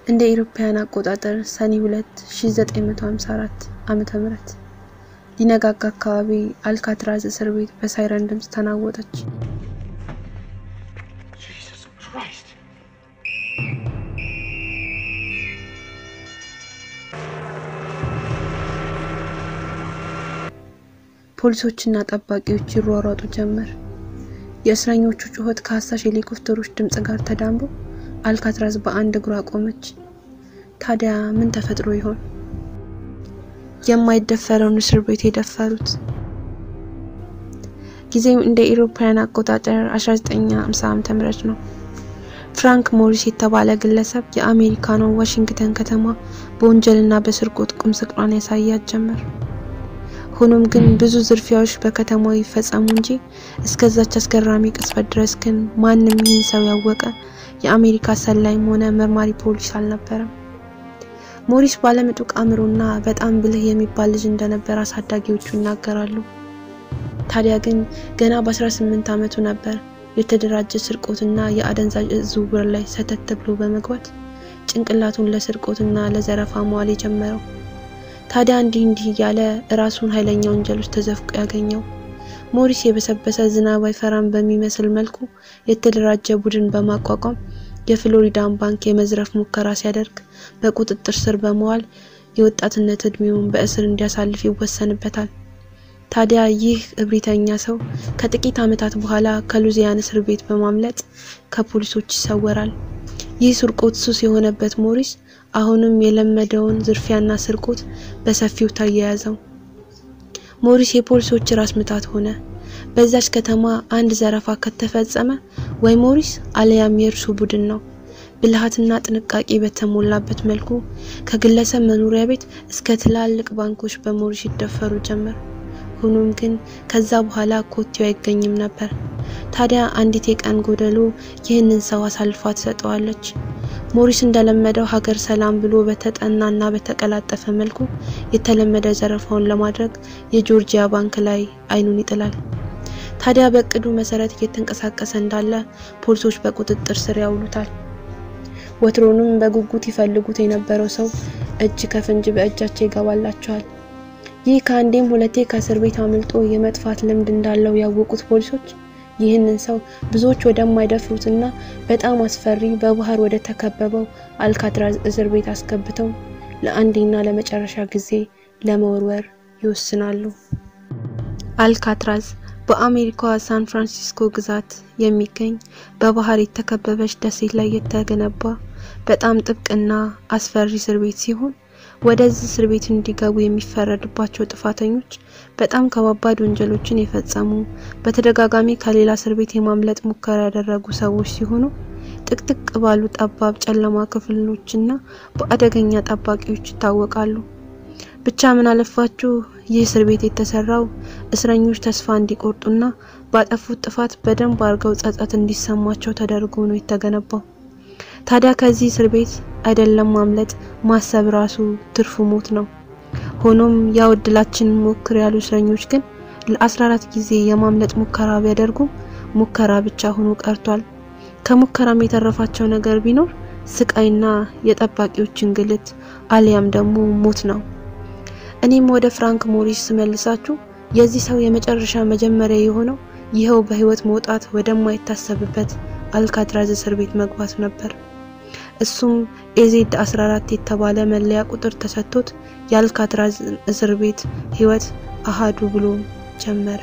እንደ ኢሮፓውያን አቆጣጠር ሰኔ 2 1954 ዓመተ ምህረት ሊነጋጋ አካባቢ አልካትራዝ እስር ቤት በሳይረን ድምፅ ተናወጠች። Jesus Christ. ፖሊሶችና ጠባቂዎች ይሯሯጡ ጀመር። የእስረኞቹ ጩኸት ከአሳሽ ሄሊኮፕተሮች ድምፅ ጋር ተዳምሮ አልካትራዝ በአንድ እግሯ ቆመች። ታዲያ ምን ተፈጥሮ ይሆን? የማይደፈረውን እስር ቤት የደፈሩት። ጊዜው እንደ ኢሮፓውያን አቆጣጠር 1950 ዓ.ም ነው። ፍራንክ ሞሪስ የተባለ ግለሰብ የአሜሪካኗን ዋሽንግተን ከተማ በወንጀልና በስርቆት ቁም ስቅሏን ያሳያት ጀመር። ሆኖም ግን ብዙ ዝርፊያዎች በከተማው ይፈጸሙ እንጂ እስከዛች አስገራሚ ቅጽበት ድረስ ግን ማንም ይህን ሰው ያወቀ የአሜሪካ ሰላይም ሆነ መርማሪ ፖሊስ አልነበረም። ሞሪስ ባለምጡቅ አእምሮና በጣም ብልህ የሚባል ልጅ እንደነበር አሳዳጊዎቹ ይናገራሉ። ታዲያ ግን ገና በ18 ዓመቱ ነበር የተደራጀ ስርቆትና የአደንዛዥ እጽ ዝውውር ላይ ሰተት ብሎ በመግባት ጭንቅላቱን ለስርቆትና ለዘረፋ መዋል የጀመረው። ታዲያ እንዲህ እንዲህ እያለ ራሱን ኃይለኛ ወንጀል ውስጥ ተዘፍቆ ያገኘው ሞሪስ የበሰበሰ ዝናብ አይፈራም በሚመስል መልኩ የተደራጀ ቡድን በማቋቋም የፍሎሪዳን ባንክ የመዝረፍ ሙከራ ሲያደርግ በቁጥጥር ስር በመዋል የወጣትነት እድሜውን በእስር እንዲያሳልፍ ይወሰንበታል። ታዲያ ይህ እብሪተኛ ሰው ከጥቂት ዓመታት በኋላ ከሉዚያን እስር ቤት በማምለጥ ከፖሊሶች ይሰወራል። ይህ ስርቆት ሱስ የሆነበት ሞሪስ አሁንም የለመደውን ዝርፊያና ስርቆት በሰፊው ተያያዘው። ሞሪስ የፖሊሶች ራስ ምታት ሆነ። በዛች ከተማ አንድ ዘረፋ ከተፈጸመ ወይ ሞሪስ አለያም የእርሱ ቡድን ነው። ብልሃትና ጥንቃቄ በተሞላበት መልኩ ከግለሰብ መኖሪያ ቤት እስከ ትላልቅ ባንኮች በሞሪስ ይደፈሩ ጀመር። ሆኖም ግን ከዛ በኋላ ኮቴው አይገኝም ነበር። ታዲያ አንዲት የቀን ጎደሎ ይህንን ሰው አሳልፋ ትሰጠዋለች። ሞሪስ እንደለመደው ሀገር ሰላም ብሎ በተጠናና በተቀላጠፈ መልኩ የተለመደ ዘረፋውን ለማድረግ የጆርጂያ ባንክ ላይ አይኑን ይጥላል። ታዲያ በእቅዱ መሰረት እየተንቀሳቀሰ እንዳለ ፖሊሶች በቁጥጥር ስር ያውሉታል። ወትሮንም በጉጉት ይፈልጉት የነበረው ሰው እጅ ከፍንጅ በእጃቸው ይገባላቸዋል። ይህ ከአንዴም ሁለቴ ከእስር ቤት አምልጦ የመጥፋት ልምድ እንዳለው ያወቁት ፖሊሶች ይህንን ሰው ብዙዎች ወደማይደፍሩትና በጣም አስፈሪ በባህር ወደ ተከበበው አልካትራዝ እስር ቤት አስገብተው ለአንዴና ለመጨረሻ ጊዜ ለመወርወር ይወስናሉ። አልካትራዝ በአሜሪካዋ ሳን ፍራንሲስኮ ግዛት የሚገኝ በባህር የተከበበች ደሴት ላይ የተገነባ በጣም ጥብቅና አስፈሪ እስር ቤት ሲሆን ወደዚህ እስር ቤት እንዲገቡ የሚፈረድባቸው ጥፋተኞች በጣም ከባባድ ወንጀሎችን የፈጸሙ በተደጋጋሚ ከሌላ እስር ቤት የማምለጥ ሙከራ ያደረጉ ሰዎች ሲሆኑ ጥቅጥቅ ባሉ ጠባብ ጨለማ ክፍሎችና በአደገኛ ጠባቂዎች ይታወቃሉ። ብቻ ምን አለፋችሁ ይህ እስር ቤት የተሰራው እስረኞች ተስፋ እንዲቆርጡና ባጠፉት ጥፋት በደንብ አድርገው ጸጸት እንዲሰማቸው ተደርጎ ነው የተገነባው። ታዲያ ከዚህ እስር ቤት አይደለም ማምለጥ ማሰብ ራሱ ትርፉ ሞት ነው። ሆኖም ያው እድላችንን ሞክር ያሉ እስረኞች ግን ለ14 ጊዜ የማምለጥ ሙከራ ቢያደርጉም ሙከራ ብቻ ሆኖ ቀርቷል። ከሙከራም የተረፋቸው ነገር ቢኖር ስቃይና የጠባቂዎች እንግልት አሊያም ደግሞ ሞት ነው። እኔም ወደ ፍራንክ ሞሪስ ስመልሳችሁ የዚህ ሰው የመጨረሻ መጀመሪያ የሆነው ይኸው በህይወት መውጣት ወደማይታሰብበት አልካትራዝ እስር ቤት መግባት ነበር። እሱም ኤዜድ 14 የተባለ መለያ ቁጥር ተሰጥቶት የአልካትራዝ እስር ቤት ህይወት አሃዱ ብሎ ጀመረ።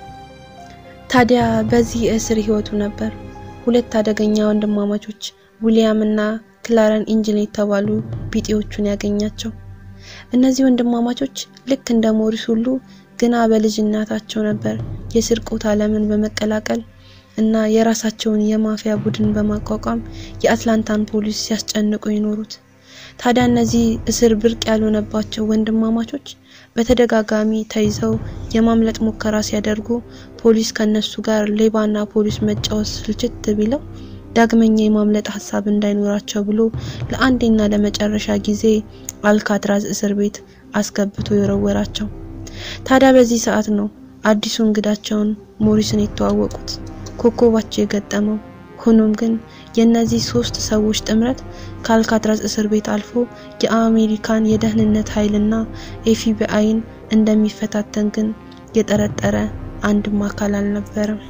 ታዲያ በዚህ የእስር ህይወቱ ነበር ሁለት አደገኛ ወንድማማቾች ዊሊያም እና ክላረን ኢንጅል የተባሉ ቢጤዎቹን ያገኛቸው። እነዚህ ወንድማማቾች ልክ እንደ ሞሪስ ሁሉ ግና በልጅነታቸው ነበር የስርቆት ዓለምን በመቀላቀል እና የራሳቸውን የማፊያ ቡድን በማቋቋም የአትላንታን ፖሊስ ሲያስጨንቁ ይኖሩት። ታዲያ እነዚህ እስር ብርቅ ያልሆነባቸው ወንድማማቾች በተደጋጋሚ ተይዘው የማምለጥ ሙከራ ሲያደርጉ ፖሊስ ከነሱ ጋር ሌባና ፖሊስ መጫወት ስልችት ቢለው ዳግመኛ የማምለጥ ሀሳብ እንዳይኖራቸው ብሎ ለአንዴና ለመጨረሻ ጊዜ አልካትራዝ እስር ቤት አስገብቶ የወረወራቸው። ታዲያ በዚህ ሰዓት ነው አዲሱ እንግዳቸውን ሞሪስን የተዋወቁት። ኮከባቸው የገጠመው ሆኖም ግን የእነዚህ ሶስት ሰዎች ጥምረት ከአልካትራዝ እስር ቤት አልፎ የአሜሪካን የደህንነት ኃይልና ኤፍቢአይን እንደሚፈታተን ግን የጠረጠረ አንድም አካል አልነበረም።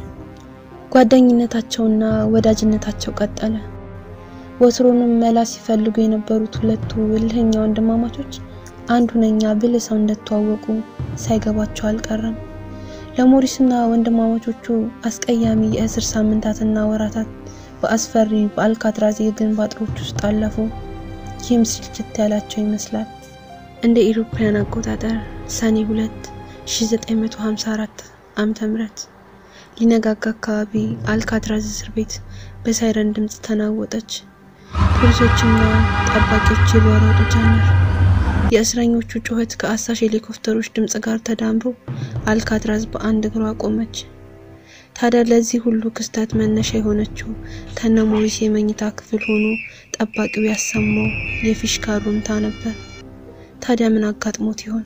ጓደኝነታቸውና ወዳጅነታቸው ቀጠለ። ወትሮንም መላ ሲፈልጉ የነበሩት ሁለቱ እልህኛ ወንድማማቾች አንድ ሁነኛ ብልህ ሰው እንደተዋወቁ ሳይገባቸው አልቀረም። ለሞሪስና ወንድማማቾቹ አስቀያሚ የእስር ሳምንታትና ወራታት በአስፈሪ በአልካትራዝ የግንብ አጥሮች ውስጥ አለፉ። ይህም ስልችት ያላቸው ይመስላል። እንደ ኢሮፓያን አቆጣጠር ሰኔ 2 1954 ዓመተ ምህረት ሊነጋጋ አካባቢ አልካትራዝ እስር ቤት በሳይረን ድምፅ ተናወጠች። ፖሊሶችና ጠባቂዎች ይሯሯጡ ጀመር። የእስረኞቹ ጩኸት ከአሳሽ ሄሊኮፕተሮች ድምፅ ጋር ተዳምሮ አልካትራዝ በአንድ እግሯ ቆመች። ታዲያ ለዚህ ሁሉ ክስተት መነሻ የሆነችው ከነ ሞሪስ የመኝታ ክፍል ሆኖ ጠባቂው ያሰማው የፊሽካ ሩምታ ነበር። ታዲያ ምን አጋጥሞት ይሆን?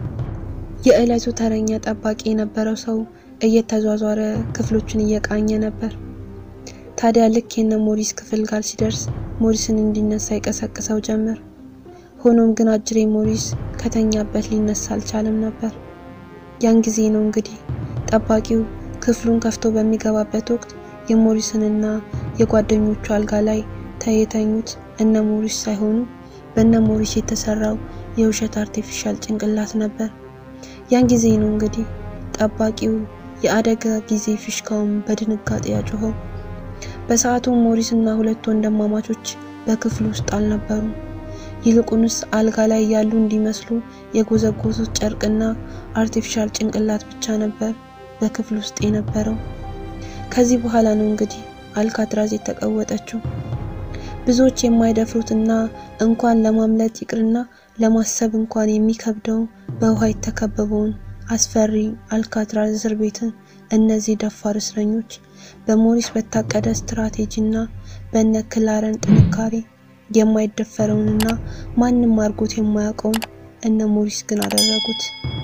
የዕለቱ ተረኛ ጠባቂ የነበረው ሰው እየተዟዟረ ክፍሎቹን እየቃኘ ነበር። ታዲያ ልክ የነ ሞሪስ ክፍል ጋር ሲደርስ ሞሪስን እንዲነሳ ይቀሰቅሰው ጀመር። ሆኖም ግን አጅሬ ሞሪስ ከተኛበት ሊነሳ አልቻለም ነበር። ያን ጊዜ ነው እንግዲህ ጠባቂው ክፍሉን ከፍቶ በሚገባበት ወቅት የሞሪስንና የጓደኞቹ አልጋ ላይ ተየተኙት እነ ሞሪስ ሳይሆኑ በእነ ሞሪስ የተሰራው የውሸት አርቲፊሻል ጭንቅላት ነበር። ያን ጊዜ ነው እንግዲህ ጠባቂው የአደጋ ጊዜ ፊሽካውን በድንጋጤ ያጮኸው። በሰዓቱ ሞሪስ እና ሁለቱ ወንድማማቾች በክፍሉ ውስጥ አልነበሩም። ይልቁንስ አልጋ ላይ ያሉ እንዲመስሉ የጎዘጎዙት ጨርቅና አርቲፊሻል ጭንቅላት ብቻ ነበር በክፍል ውስጥ የነበረው። ከዚህ በኋላ ነው እንግዲህ አልካትራዝ የተቀወጠችው። ብዙዎች የማይደፍሩትና እንኳን ለማምለጥ ይቅርና ለማሰብ እንኳን የሚከብደው በውሃ የተከበበውን አስፈሪ አልካትራዝ እስር ቤትን እነዚህ ደፋር እስረኞች በሞሪስ በታቀደ ስትራቴጂና በነ ክላረን ጥንካሬ የማይደፈረውንና ማንም አድርጎት የማያውቀውን እነ ሞሪስ ግን አደረጉት።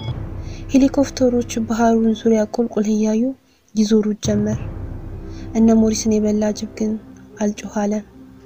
ሄሊኮፕተሮች ባህሩን ዙሪያ ቁልቁል እያዩ ይዞሩት ጀመር። እነ ሞሪስን የበላ ጅብ ግን አልጮህ አለ።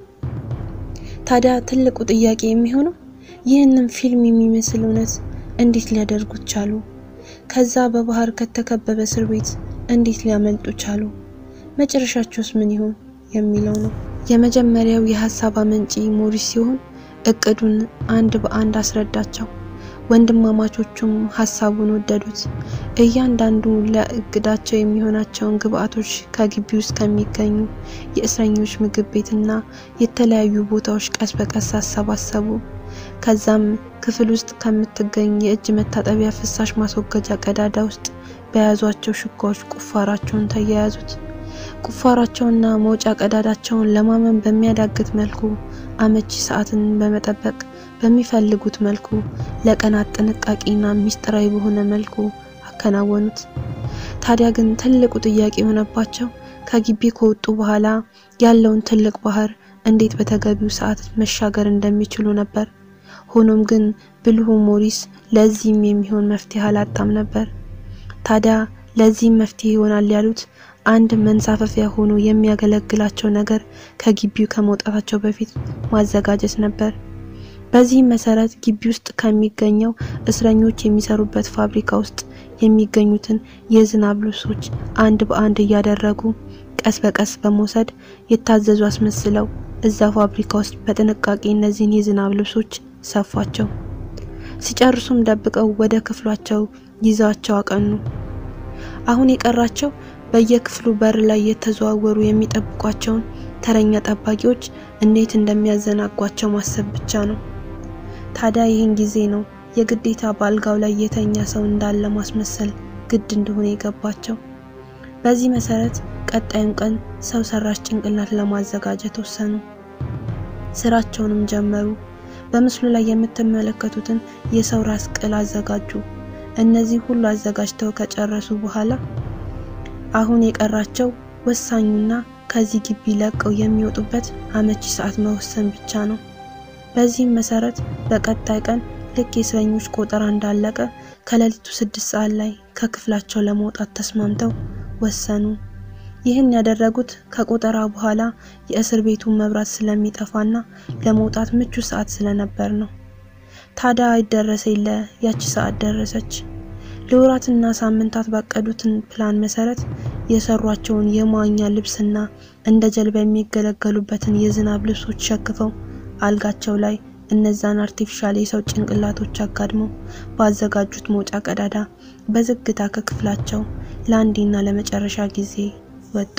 ታዲያ ትልቁ ጥያቄ የሚሆነው ይህንን ፊልም የሚመስል እውነት እንዴት ሊያደርጉት ቻሉ? ከዛ በባህር ከተከበበ እስር ቤት እንዴት ሊያመልጡ ቻሉ? መጨረሻቸውስ ምን ይሆን የሚለው ነው። የመጀመሪያው የሀሳብ አመንጪ ሞሪስ ሲሆን እቅዱን አንድ በአንድ አስረዳቸው። ወንድማማቾቹም ሀሳቡን ወደዱት። እያንዳንዱ ለእቅዳቸው የሚሆናቸውን ግብአቶች ከግቢ ውስጥ ከሚገኙ የእስረኞች ምግብ ቤትና የተለያዩ ቦታዎች ቀስ በቀስ አሰባሰቡ። ከዛም ክፍል ውስጥ ከምትገኝ የእጅ መታጠቢያ ፍሳሽ ማስወገጃ ቀዳዳ ውስጥ በያዟቸው ሹካዎች ቁፋራቸውን ተያያዙት። ቁፋራቸውና መውጫ ቀዳዳቸውን ለማመን በሚያዳግት መልኩ አመቺ ሰዓትን በመጠበቅ በሚፈልጉት መልኩ ለቀናት ጥንቃቄና ሚስጥራዊ በሆነ መልኩ አከናወኑት። ታዲያ ግን ትልቁ ጥያቄ የሆነባቸው ከግቢ ከወጡ በኋላ ያለውን ትልቅ ባህር እንዴት በተገቢው ሰዓት መሻገር እንደሚችሉ ነበር። ሆኖም ግን ብልሁ ሞሪስ ለዚህም የሚሆን መፍትሄ አላጣም ነበር። ታዲያ ለዚህም መፍትሄ ይሆናል ያሉት አንድ መንሳፈፊያ ሆኖ የሚያገለግላቸው ነገር ከግቢው ከመውጣታቸው በፊት ማዘጋጀት ነበር። በዚህም መሰረት ግቢ ውስጥ ከሚገኘው እስረኞች የሚሰሩበት ፋብሪካ ውስጥ የሚገኙትን የዝናብ ልብሶች አንድ በአንድ እያደረጉ ቀስ በቀስ በመውሰድ የታዘዙ አስመስለው እዛ ፋብሪካ ውስጥ በጥንቃቄ እነዚህን የዝናብ ልብሶች ሰፏቸው። ሲጨርሱም ደብቀው ወደ ክፍሏቸው ይዘዋቸው አቀኑ። አሁን የቀራቸው በየክፍሉ በር ላይ የተዘዋወሩ የሚጠብቋቸውን ተረኛ ጠባቂዎች እንዴት እንደሚያዘናጓቸው ማሰብ ብቻ ነው። ታዲያ ይህን ጊዜ ነው የግዴታ በአልጋው ላይ የተኛ ሰው እንዳለ ማስመሰል ግድ እንደሆነ የገባቸው። በዚህ መሰረት ቀጣዩን ቀን ሰው ሰራሽ ጭንቅላት ለማዘጋጀት ወሰኑ። ስራቸውንም ጀመሩ። በምስሉ ላይ የምትመለከቱትን የሰው ራስ ቅል አዘጋጁ። እነዚህ ሁሉ አዘጋጅተው ከጨረሱ በኋላ አሁን የቀራቸው ወሳኙና ከዚህ ግቢ ለቀው የሚወጡበት አመቺ ሰዓት መወሰን ብቻ ነው። በዚህም መሰረት በቀጣይ ቀን ልክ የእስረኞች ቆጠራ እንዳለቀ ከሌሊቱ ስድስት ሰዓት ላይ ከክፍላቸው ለመውጣት ተስማምተው ወሰኑ። ይህን ያደረጉት ከቆጠራ በኋላ የእስር ቤቱን መብራት ስለሚጠፋና ለመውጣት ምቹ ሰዓት ስለነበር ነው። ታዲያ አይደረሰ የለ ያቺ ሰዓት ደረሰች። ለወራትና ሳምንታት ባቀዱትን ፕላን መሰረት የሰሯቸውን የመዋኛ ልብስና እንደ ጀልባ የሚገለገሉበትን የዝናብ ልብሶች ሸክፈው አልጋቸው ላይ እነዛን አርቲፊሻል የሰው ጭንቅላቶች አጋድመው ባዘጋጁት መውጫ ቀዳዳ በዝግታ ከክፍላቸው ለአንዴና ለመጨረሻ ጊዜ ወጡ።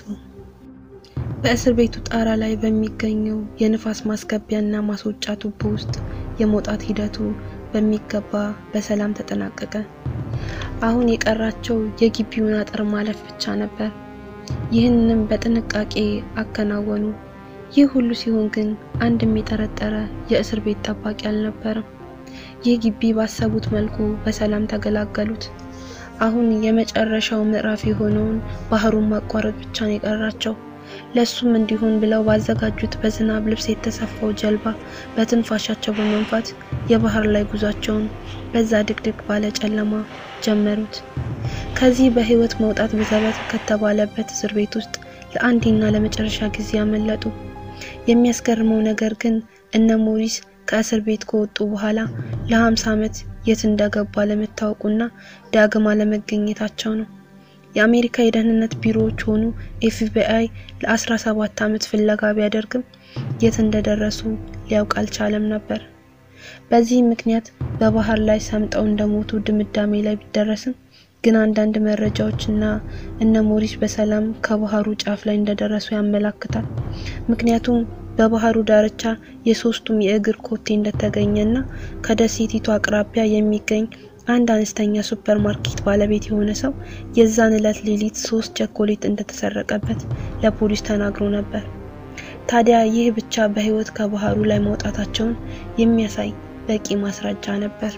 በእስር ቤቱ ጣራ ላይ በሚገኘው የንፋስ ማስገቢያና ማስወጫ ቱቦ ውስጥ የመውጣት ሂደቱ በሚገባ በሰላም ተጠናቀቀ። አሁን የቀራቸው የግቢውን አጥር ማለፍ ብቻ ነበር። ይህንንም በጥንቃቄ አከናወኑ። ይህ ሁሉ ሲሆን ግን አንድም የጠረጠረ የእስር ቤት ጠባቂ አልነበረም። ይህ ግቢ ባሰቡት መልኩ በሰላም ተገላገሉት። አሁን የመጨረሻው ምዕራፍ የሆነውን ባህሩን ማቋረጥ ብቻ ነው የቀራቸው። ለሱም እንዲሆን ብለው ባዘጋጁት በዝናብ ልብስ የተሰፋው ጀልባ በትንፋሻቸው በመንፋት የባህር ላይ ጉዟቸውን በዛ ድቅድቅ ባለ ጨለማ ጀመሩት። ከዚህ በህይወት መውጣት በዘበት ከተባለበት እስር ቤት ውስጥ ለአንዴና ለመጨረሻ ጊዜ ያመለጡ። የሚያስገርመው ነገር ግን እነ ሞሪስ ከእስር ቤት ከወጡ በኋላ ለ50 ዓመት የት እንደገቡ አለመታወቁና ዳግም አለመገኘታቸው ነው። የአሜሪካ የደህንነት ቢሮዎች ሆኑ ኤፍቢአይ ለ17 ዓመት ፍለጋ ቢያደርግም የት እንደደረሱ ሊያውቅ አልቻለም ነበር። በዚህ ምክንያት በባህር ላይ ሰምጠው እንደሞቱ ድምዳሜ ላይ ቢደረስም ግን አንዳንድ መረጃዎችና እነ ሞሪስ በሰላም ከባህሩ ጫፍ ላይ እንደደረሱ ያመላክታል። ምክንያቱም በባህሩ ዳርቻ የሶስቱም የእግር ኮቴ እንደተገኘና ከደሴቲቱ አቅራቢያ የሚገኝ አንድ አነስተኛ ሱፐር ማርኬት ባለቤት የሆነ ሰው የዛን ዕለት ሌሊት ሶስት ቸኮሌት እንደተሰረቀበት ለፖሊስ ተናግሮ ነበር። ታዲያ ይህ ብቻ በህይወት ከባህሩ ላይ መውጣታቸውን የሚያሳይ በቂ ማስረጃ ነበር።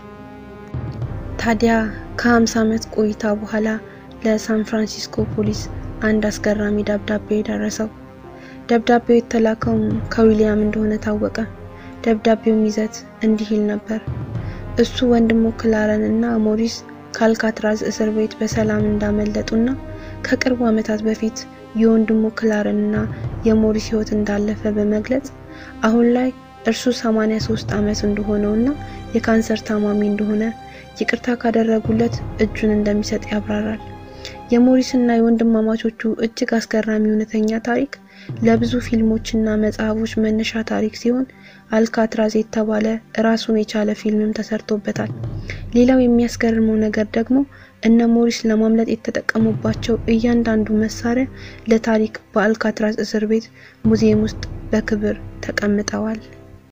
ታዲያ ከ50 ዓመት ቆይታ በኋላ ለሳን ፍራንሲስኮ ፖሊስ አንድ አስገራሚ ደብዳቤ ደረሰው። ደብዳቤው የተላከውም ከዊሊያም እንደሆነ ታወቀ። ደብዳቤውም ይዘት እንዲህ ይል ነበር። እሱ ወንድሙ ክላረን እና ሞሪስ ከአልካትራዝ እስር ቤት በሰላም እንዳመለጡና ከቅርቡ ዓመታት በፊት የወንድሙ ክላረን እና የሞሪስ ህይወት እንዳለፈ በመግለጽ አሁን ላይ እርሱ 83 ዓመት እንደሆነውና የካንሰር ታማሚ እንደሆነ ይቅርታ ካደረጉለት እጁን እንደሚሰጥ ያብራራል። የሞሪስ እና የወንድማማቾቹ እጅግ አስገራሚ እውነተኛ ታሪክ ለብዙ ፊልሞችና መጽሐፎች መነሻ ታሪክ ሲሆን አልካትራዝ የተባለ ራሱን የቻለ ፊልምም ተሰርቶበታል። ሌላው የሚያስገርመው ነገር ደግሞ እነ ሞሪስ ለማምለጥ የተጠቀሙባቸው እያንዳንዱ መሳሪያ ለታሪክ በአልካትራዝ እስር ቤት ሙዚየም ውስጥ በክብር ተቀምጠዋል።